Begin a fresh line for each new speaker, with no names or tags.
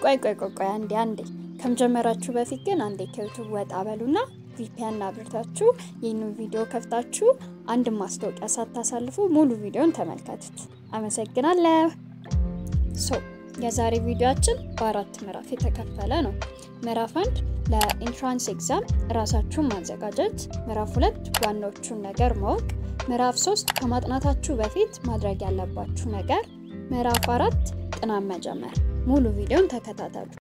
ቆይ ቆይ ቆይ ቆይ አንዴ አንዴ ከመጀመራችሁ በፊት ግን አንዴ ከዩቱብ ወጣ በሉና ቪፒኤን አብርታችሁ ይህንን ቪዲዮ ከፍታችሁ አንድ ማስታወቂያ ሳታሳልፉ ሙሉ ቪዲዮን ተመልከቱት። አመሰግናለሁ። ሶ የዛሬ ቪዲዮአችን በአራት ምዕራፍ የተከፈለ ነው። ምዕራፍ አንድ ለኢንትራንስ ኤግዛም ራሳችሁን ማዘጋጀት፣ ምዕራፍ ሁለት ዋናዎቹን ነገር ማወቅ፣ ምዕራፍ ሶስት ከማጥናታችሁ በፊት ማድረግ ያለባችሁ ነገር፣ ምዕራፍ አራት ጥናት መጀመር። ሙሉ ቪዲዮን ተከታተሉ።